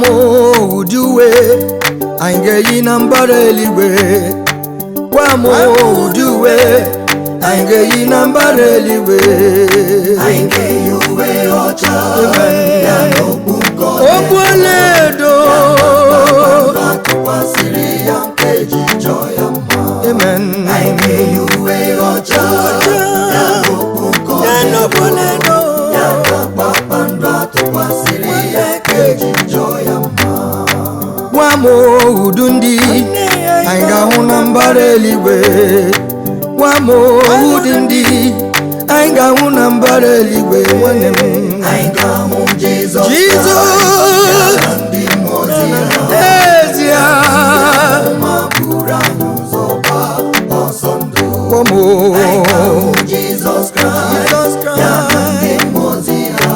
ụdị uwe anyị ga-eyi na mbara eluigwe gwa m ụdị uwe anyị ga-eyi na mbara eluigwe anyị ga-eyi uwe ọcha ya na okpu nke ọla okwu ọlaedo atụkwasịrị ya nke ji chọọ ya mma amen anyị ga-eyi uwe ọcha ya na okpu nke ọla ya na kpakpando atụkwasịrị ya nke ji chọọ ya mma gwa m udu ndị anyị ga-ahụ na mbara eluigwe gwa m ụdị ndị anyị ga-ahụ na mbara eluigwe nwanne m anyị ga-ahụ Jizọs Jizọs na ndị mmụọ ozi ya n'ezie ma buru anyị ụzọ gbaa ọsọ ndụ gwa m anyị ga-ahụ Jizọs Kraịst ya na ndị mmụọ ozi ya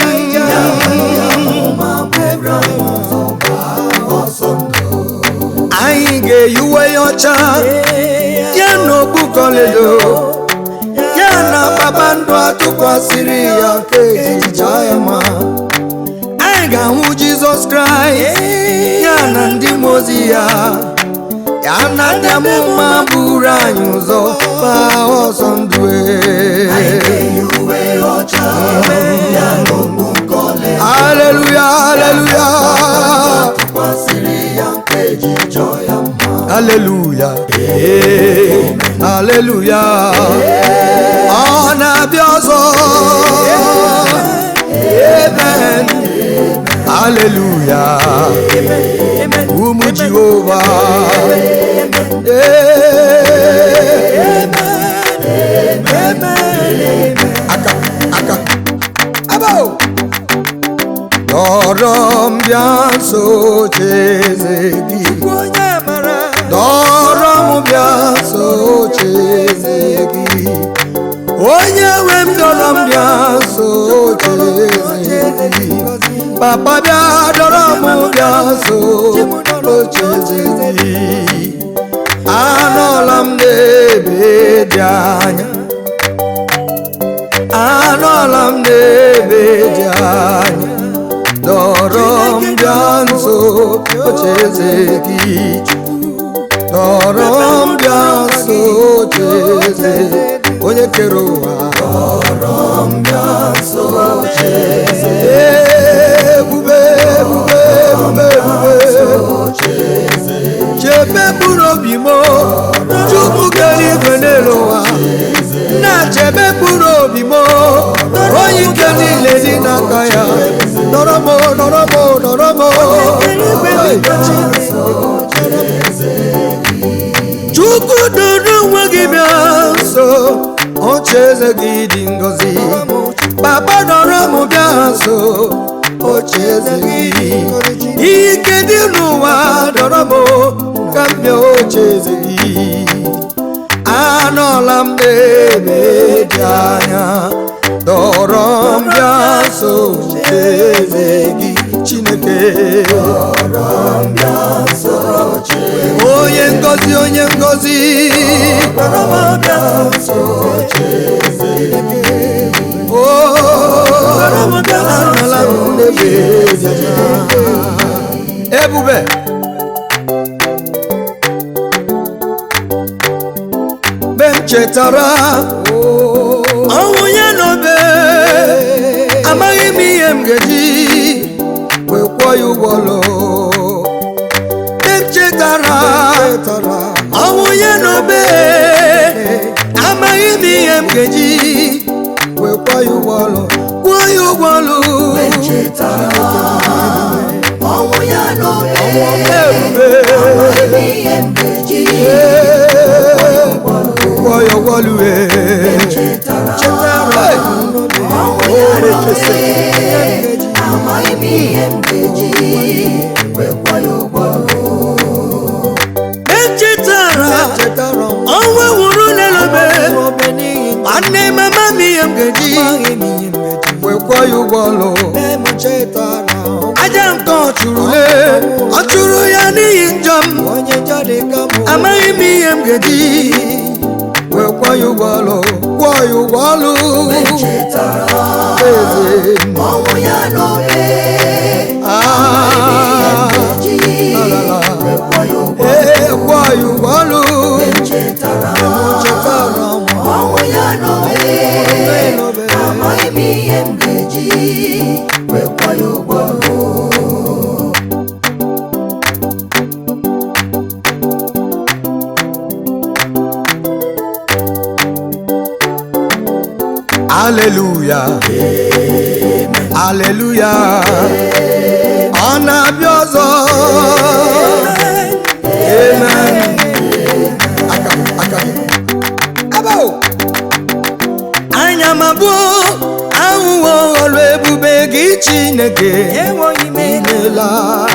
ma buru anyị ụzọ gbaa ọsọ ndụ anyị ga-eyi uwe ya ọcha ya na okpu kọledo ya na kpakpando atụkwasịrị ya nke ejicha ya ma anyị ga-ahụ jizọs kraịst ya na ndị mmụọ ozi ya ya na ndị amụma buru anyị ụzọ gbaa ọsọ ndụ anyị ga-eyi uwe ọcha ya na okpu nke ọla aleluya aleluya tụkwasịrị ya nke ji chọọ ya mma aleluya aleluya ọ na-abịa ọzọ amen aleluya ụmụ jehova aka aka abo dọrọ m bịa nso cheze gị dọrọ m bịa nso cheze gị onye nwe m dọrọ m bịa nso cheze gị papa bịa dọrọ m bịa nso cheze gị anọla m n'ebe dị anya anọla m n'ebe dị anya dọrọ m bịa nso ocheeze gị dọrọ m bịa nso ocheeze onye kere ụwa dọrọ m bịa nso ocheeze ebube ebube ebube ebube chebe mkpụrụ obi m chukwu kere igwe n'elu ụwa na-chebe mkpụrụ obi m onye ike niile dị n'aka ya nọrọ m nọrọ m nọrọ m chukwu duru onwe gị bịa nso oche eze gị dị ngọzi papa nọrọ m bịa nso oche eze gị ike dị n'ụwa dọrọ m ka m bịa oche eze gị anọla m n'ebe dị anya dọrọ m bịa nso eze gị chineke onye ngozi onye ngozi o anọla m n'ebe dị anya ebube mgbe m chetara ọnwụ ya n'obe amaghị m ihe m ga-eji wee kwụọ ya ụgwọ ọlụ mgbe m chetara ọnwụ ya n'obe amaghị m ihe m ga-eji wee kwụọ ya ụgwọ ọlụ kwụọ ya ụgwọ ọlụ chetara ọnwụ ya n'obe ebube ihe m ga-eji kwụọ ya ụgwọ ọlụ ee. chetara ọnwụ ya n'obe amaghị m ihe m ga-eji wekwa ya ụgwọ echetara ọnwa nwụrụ n'elobe nwanne mama m ihe m ga-eji wekwọ ya ụgwọ ọlụ aja nke ọ chụrụ le ọ chụrụ ya n'ihi njọ m amaghị m ihe m ga-eji wee kwekwa ya ụgwọ ọlụ kwụọ ya ụgwọ ọlụ chetara eze ọnwụ ya n'obe Ah, ji alala. wekwa ya ụgwọ ee kwụọ ya ụgwọ ọlụ chetara chetara m ọnwụ ya n'obe n'obe. amaghị m ihe m ga-eji wekwa ya ụgwọ aleluya aleluya ọ na-abịa ọzọ amen aka gị, aka gị. Ebe o. anya m abụọ ahụhụ ọrụ ebube gị chineke imela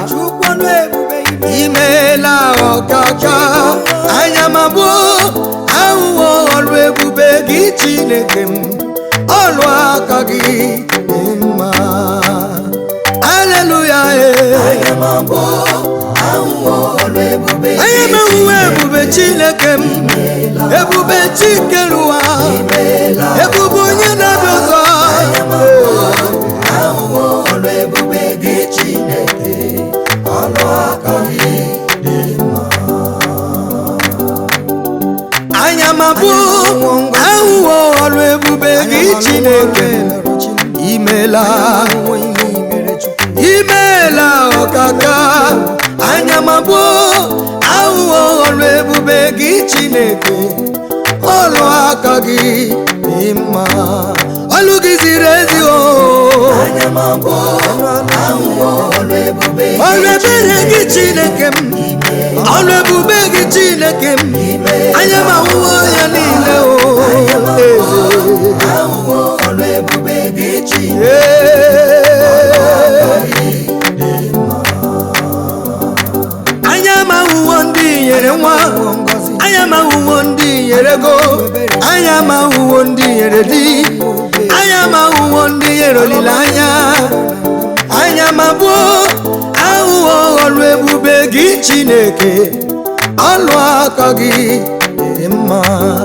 imela ọkaka anya m abụọ ahụhụ ọrụ ebube gị chineke m ọrụ aka gị dị mma aleluya anya m abụọ ahụhụ ọrụ ebube anya m ahụhụ ebube chineke m ebube chikerụwa ebube onye na-abịa ọzọ ahụhụ ọrụ ebube gị chineke ọnụ aka gị anya m abụọ ahụhụ ọrụ ebube gị chineke imela imela ọkaka anya m abụọ ahụhụ ọrụ ebube gị chineke ọrụ aka gị dị mma ọlụ gị ziri ezi o anya m abụọ ahụhụ ọrụ ebube ọrụ ebere gị chineke m ọrụ ebube gị chineke m anya m ahụhụ ya niile o ahụhụ ọrụ ebube gị chineke Ee. anya m ahụhụ ndị nyere nwa anya m ahụhụ ndị nyere ego anya m ahụhụ ndị nyere di anya m ahụhụ ndị nyere olileanya anya m abụọ ahụhụ ọrụ ebube gị chineke ọlụ aka gị dị mma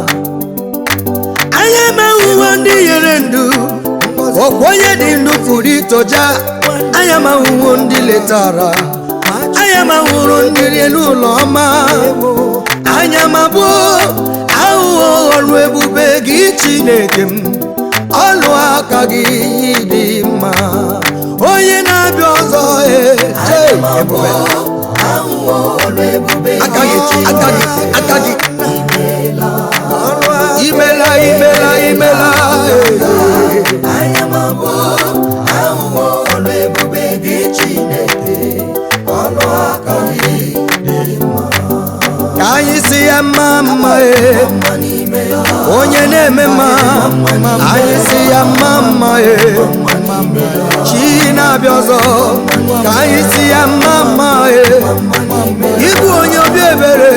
anya m ahụhụ ndị nyere ndụ ọkwa onye dị ndụ pụrụ itoja anya m ahụhụ ndị letara anya m ahụrụ ndị rie n'ụlọ ọma anya m abụọ ahụhụ ọrụ ebube gị chineke m ọlụ aka gị dị mma onye na-abịa ọzọ ee, ee, ebube ahụhụ ọrụ ebube aka gị aka gị aka gị imela imela imela ee. anya m abụọ ahụhụ ọrụ ebube gị chineke ọnụ aka gị ka anyị si ya mma mma ee mma n'ime ya onye na-eme mma anyị si ya mma mma ee chi na-abịa ọzọ ka anyị si ya mma mma ee ịbụ onye obi ebere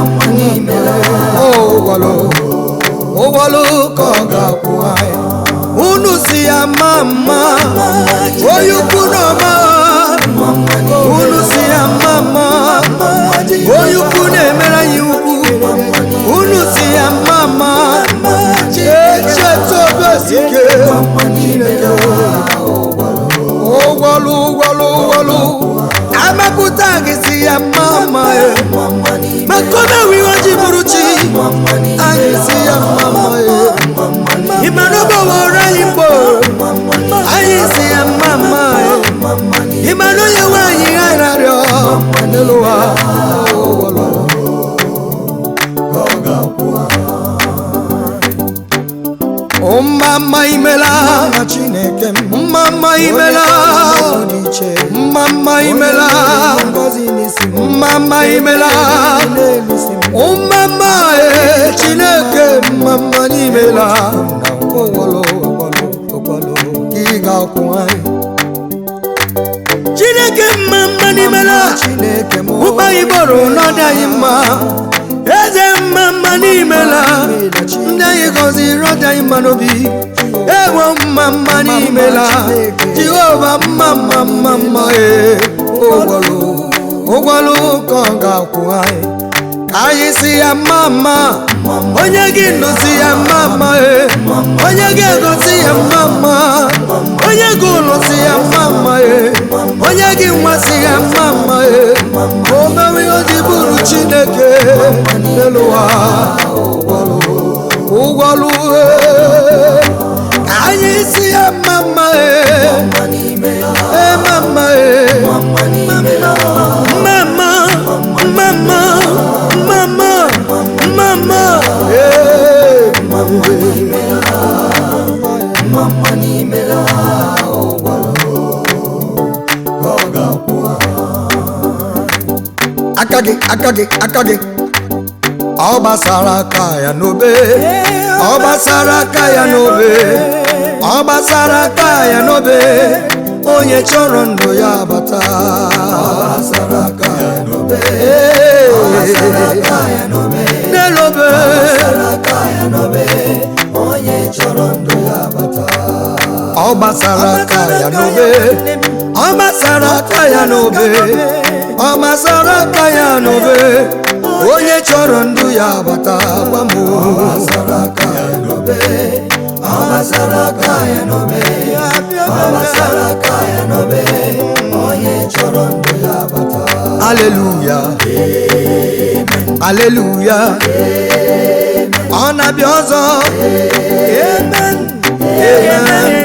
ụgwọlụ ụgwọlụ ka ọ ga-akwụ anyị unu si ya mma mma onye ukwu na ọma unu si ya mma mma onye ukwu na-emere anyị ukwu unu si ya mma mma echeta obesike ụgwọlụ ụgwọlụ ụgwọlụ amapụta gị si ya mma mma e. maka omewe ihe ji bụrụ chi anyị si ya mma mma e. ịmana ọgbọwọrọ anyị mgbo anyị si ya mma mma e. ịmana onye nwaanyị ha rarịọ n'elu ụwa ụgwọlụ mma mma imela chineke mma mma imela mma mma imela mma mma imela mma mma e chineke mma mma n'imela gị ga-akwụ anyị chineke mma mma n'imela ụkpa igboro n'ọdị anyị mma eze mma mma n'imela ndị anyị gọziri ọdị anyị mma n'obi ewo mma mma n'imela jehova mma mma mma mma ee ụgwọlụ ụgwọlụ ka ọ ga-akwụ anyị ka anyị si ya mma mma onye gị nọsi ya mma mma e onye gị egosi ya mma mma onye gị ụlọ si ya mma mma e onye gị nwa si ya mma mma e o mewe ihe o ji bụrụ chineke n'elu ụwa ụgwọlụ e ka anyị si ya mma mma e e mma mma e mama mama mama mama e aka gị aka gị aka gị ọ gbasara aka ya n'obe ọ gbasara aka ya n'obe ọ gbasara aka ya n'obe onye chọrọ ndụ ya bata n'elobe ọ gbasara aka ya n'obe ọ gbasara aka ya n'obe ọ gbasara aka ya n'obe onye chọrọ ndụ ya bata gwa m aleluya aleluya ọ na-abịa ọzọ amen amen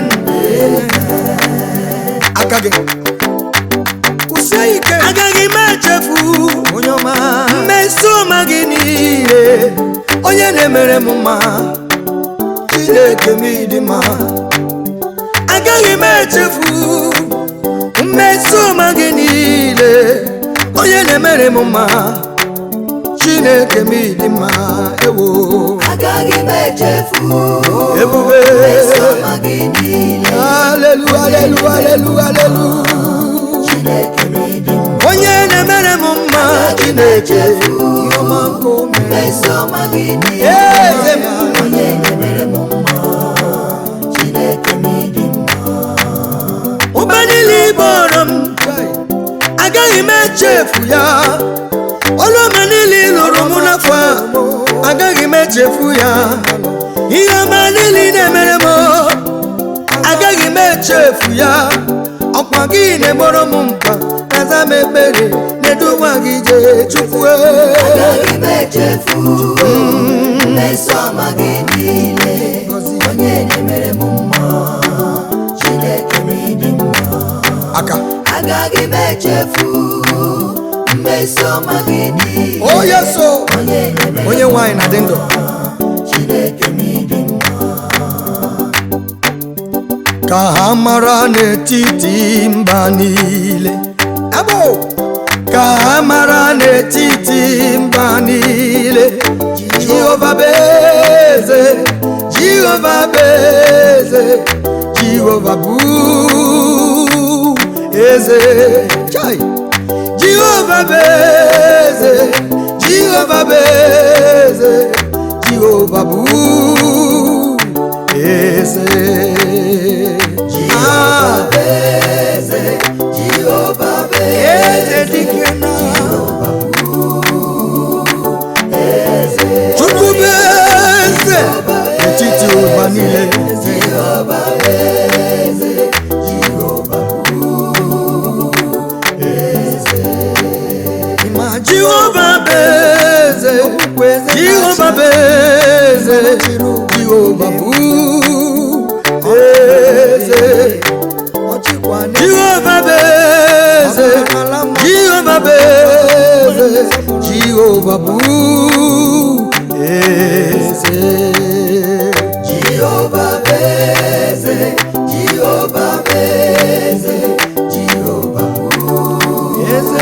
aka gị kwụsie ike agaghị m echefu onye ọma mmeso ọma gị niile onye na-emere m mma chineke m ịdị mma agaghị m echefu mmeso ọma gị niile onye na-emere m mma chineke m ịdị mma ewo agaghị m echefu ebube ọma gị niile alelu alelu alelu alelu chineke m ịdị mma onye na-emere m mma chineke ihe ọma nke o mere mmeso ọma gị niile eze m onye na-emere m mma chineke m ịdị mma ụba niile ịbọrọ m agaghị m echefu ya ọrụ ọma niile ị lụrụ m n'afọ a agaghị m echefu ya ihe ọma niile ị na-emere m agaghị m echefu ya ọkwa gị na-egboro m mkpa kaza m ekpere na-eduwa gị jee chukwu agaghị m echefu mmeso ọma gị niile onye na-emere m mma chineke m ịdị mma aka agaghị m echefu mmeso ọma gị niile onye so onye na-emere onye nwanyị na-adị ndụ chineke m ịdị mma ka ha mara n'etiti mba niile abo ka ha mara n'etiti mba niile jehova bụ eze jehova bụ eze jehova bụ eze chai jehova bụ eze jehova bụ eze jehova bụ eze Ah, eze jehova bụ eze dike na chukwu bụ eze etiti ụwa niile jehova bụ eze jehova ma jehova bụ eze jehova bụ eze jehova bụ eze jehova bụ eze jehova bụ eze jehova bụ eze jehova bụ eze jehova bụ eze jehova bụ eze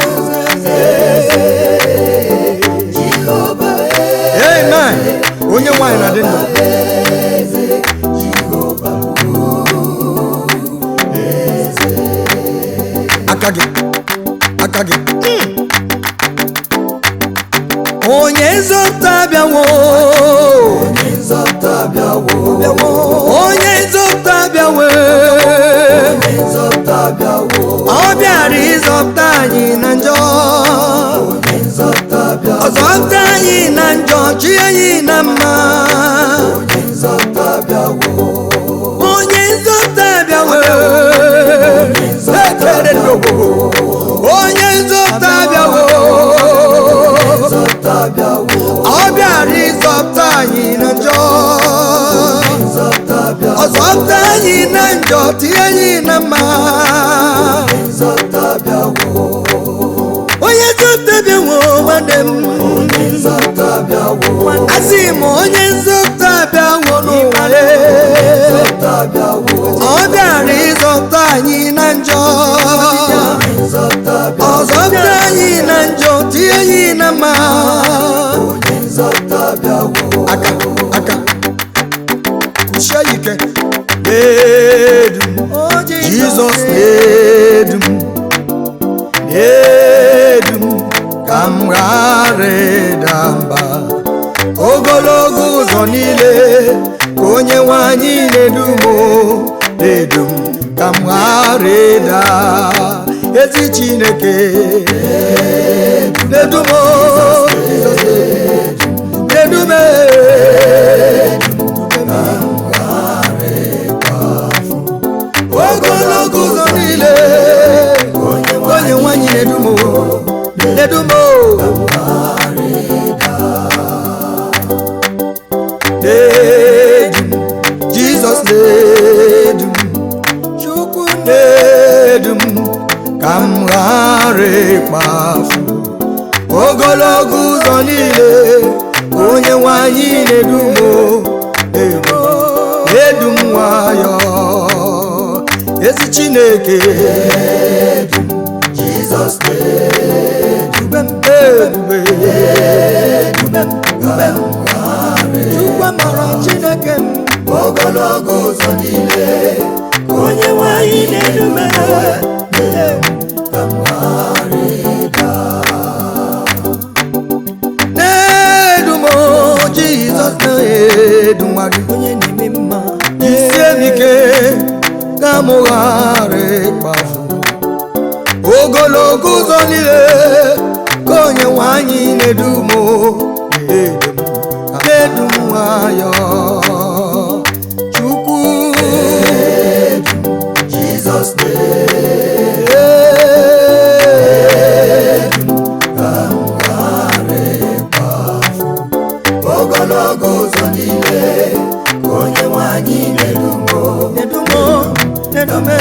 jehova bụ amen onye nwanyị na-adị ndụ eze jehova bụ aka gị aka gị onye nzọpụta bịawo onye nzọpụta bịawo onye nzọpụta bịawo onye nzọpụta bịawo ọ bịara ịzọpụta anyị na njọ onye nzọpụta bịawo ọzọpụta anyị anyị na njọ chi anyị na mma onye nzọpụta bịawo onye nzọpụta bịawo ekere n'ogbo onye nzọpụta bịawo nzọpụta bịawo ọ bịara ịzọpụta anyị na njọ nzọpụta bịawo ọ zọpụta anyị na njọ tinye anyị na mma nzọpụta bịawo onye nzọpụta bịawo nwanne m onye nzọpụta bịawo asị m onye nzọpụta bịawo n'ụwa ya. nzọpụta bịawo ọ bịara ịzọpụta anyị na njọ nzọpụta ọ zọpụta anyị na njọ tinye anyị na mma onye nzọpụta bịawo aka aka kwụsie ike na-edu m jizọs na-edu m na-edu m ka m ghara ịda mba ogologo ụzọ niile ka onye nwe anyị na-edu m o, na-edu m ka m ghara ịda ezi chineke na-edu m o, na-edu m ogologo ụzọ niile onye nwanyị na-edu m na-edu m na-edu m jizọs na-edu m chukwu na-edu m ka m ghara ịkpafu ogologo ụzọ niile onye nwanyị na-edu m na-edu m na-edu m nwayọ ezi chineke jizọs dube m ebube dube m dube m chukwu mara chineke m ogologo ụzọ niile ka onye nwanyị na-edu m ka m ghara ịda na-edu m jizọs na-edu nwa gị onye na-eme mma jisie m ike ka m ghara ịkpafu ogologo ụzọ niile ka onye nwanyị na-edu m na-edu m na-edu m nwayọ chukwu jizọs ogologo ụzọ niile ka onye nwanyị na-edu m na-edu m na-edu m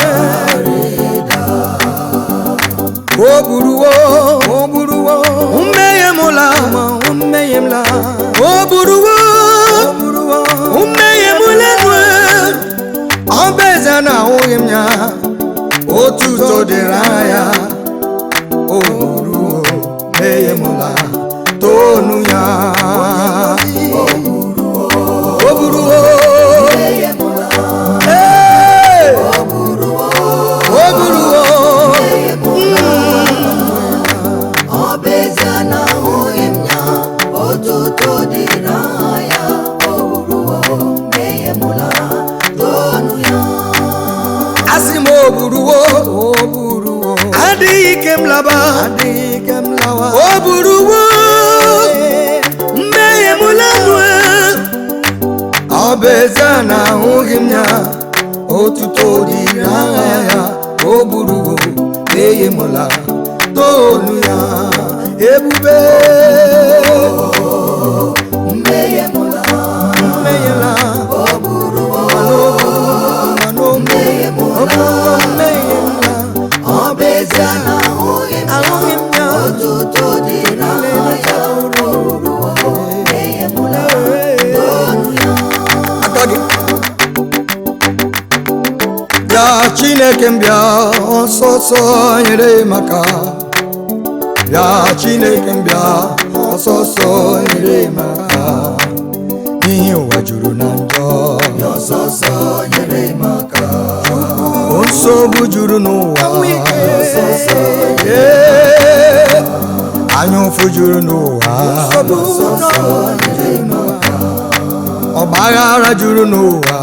o buruwo o buruwo mmehie m la mmehie m la o buruwo o buruwo mmehie m lenwe ọ bụ eze na ahụghị m ya otuto dịrị anya o buruwo mmehie m la tonu ya o buruwo Ee! o buruwo ọ bụ ezie na ahụghị m ya otuto dịrị ya o ruo mmehie m la tonu ya asị m o buruwo o buruwo adịghị ike m laba adịghị ike m lawa o buruwo mmehie m lanwe ọ bụ eze na ahụghị m ya otuto dịrị aha ya o buruwo mmehie m la tonu ya ebube mmehie m la mmehie la o buruo mmehie m la mmehie m la ọ bụ ezie na ahụghị m ahụghị m ya otuto dịrị ya o ruo mmehie m la tonu ya aka gị bịa chineke m bịa ọsọsọ nyere maka bịa chineke m bịa ọsọsọ nyere maka n'ihi ụwa juru na njọ ọsọsọ nyere m aka nsogbu juru n'ụwa Ee, anya ụfụ juru n'ụwa ọgbaghara juru n'ụwa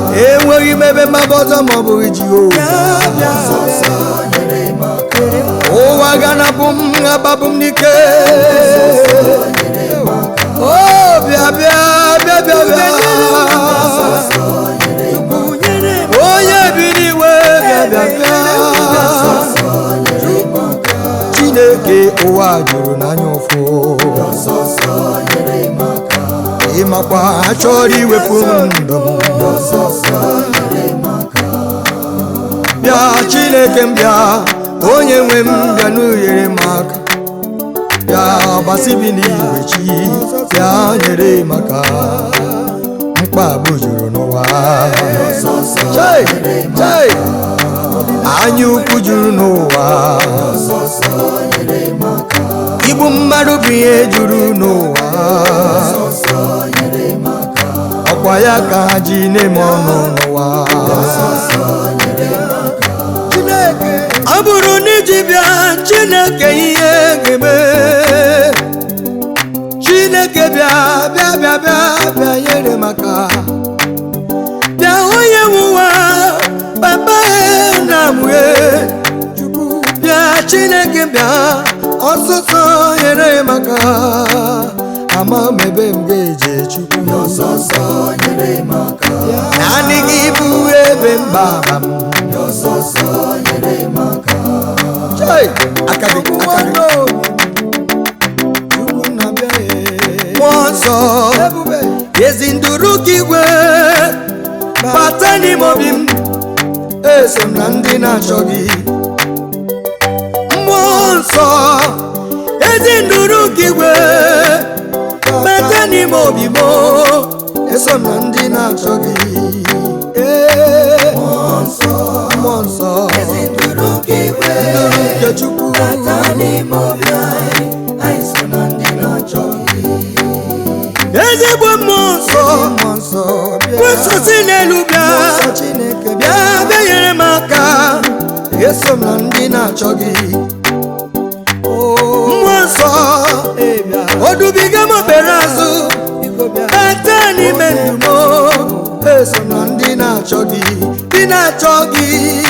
enweghị m ebe mgbaba ọzọ ma ọ bụghị jehova ụwa ga-anapụ m agbapụ m n'ike o bịa bịa bịa bịa bịa onye bi n'iwe bịa bịa bịa chineke ụwa juru n'anya ụfụ ịmakwa ha chọrọ iwepụ ndụ m bịa chineke m bịa onye nwe m bịa n'unyere m aka bịa gbasibi n'igwe chi bịa nyere m aka mkpagbu juru n'ụwa Chai, chai. anya ukwu juru n'ụwa igbu mmadụ bụ ihe juru n'ụwa ọkwa ya ka ha ji na-eme ọnụ n'ụwa ọ bụrụ na iji bịa chineke ihe ga-eme chineke bịa bịa bịa bịa bịa nyere maka bịa onye nwụwa papa na mue bịa chineke bịa ọsụsọ nyere maka ama m ebe m ga-eje chukwu naanị gị bụ ebe mgbaba m Chai! aka gị aka gị mmụọ nsọ ezi nduru ka igwe bata n'ime obi m eso m na ndị na-achọ gị mmụọ nsọ ezi nduru ka igwe bata n'ime obi m eso m na ndị na-achọ gị Ee, mmụọ nsọ nduru nke chukwu ezigbo mmụọ nsọ kwesịsị n'elu bịa bịa bịa nyere m aka eso m na ndị na-achọ gị mmụọ nsọ odubiga m obere azụ bata n'ime ndụ m eso m na ndị na-achọ gị ndị na-achọ gị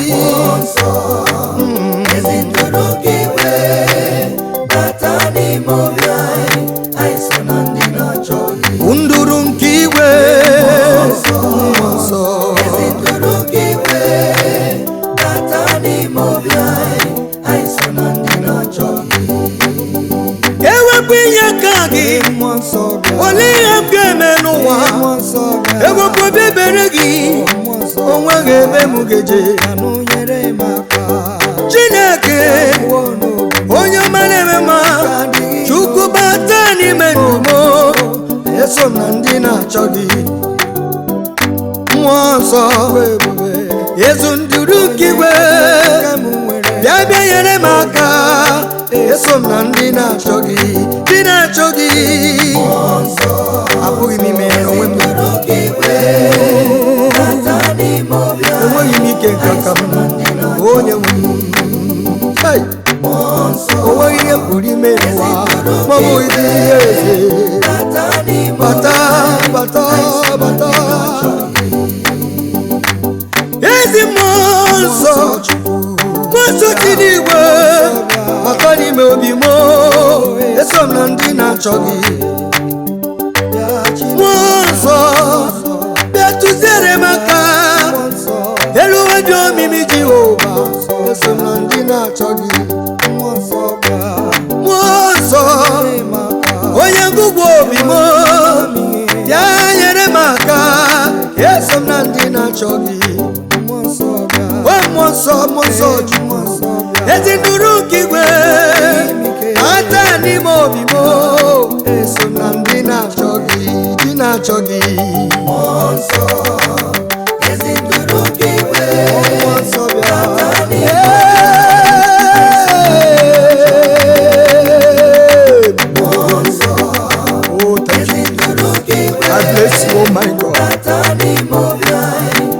nduru nke igwe mmụọ nsọ ewepụ ihe ka gị olee ihe m ga-eme n'ụwa ewepụ obi ebere gị onwe ga-eme m geje chineke onye ọma na-eme ma chukwu bata n'ime ndụ m eso m na ndị na-achọ gị mmụọ nsọ ezu nduru nke igwe bịa bịa nyere m aka eso m na ndị na-achọ gị ndị na-achọ gị abụghị m ime onwe m enweghị m ike nke aka m onye nwe m Hai! onweghị ihe m pụrụ ime n'ụwa ma ọ bụghị ihe eze bata bata bata ezi mmụọ nsọ mmụọ dị n'igwe bata n'ime obi m eso m na ndị na-achọ gị mmụọ nsọ bịa tụziere m aka elu ụwa dị omimi jehova eso m na ndị na-achọ gị mmụọ nsọ onye ngụgwụ obi m bịa nyere m aka eso m na ndị na-achọ gị o mmụọ nsọ mmụọ nsọ ju ezi nduru nke igwe ata n'ime obi m eso m na ndị na-achọ gị ndị na-achọ gị mmụọ nsọ bịa Oh, thank you. I bless you, oh my God.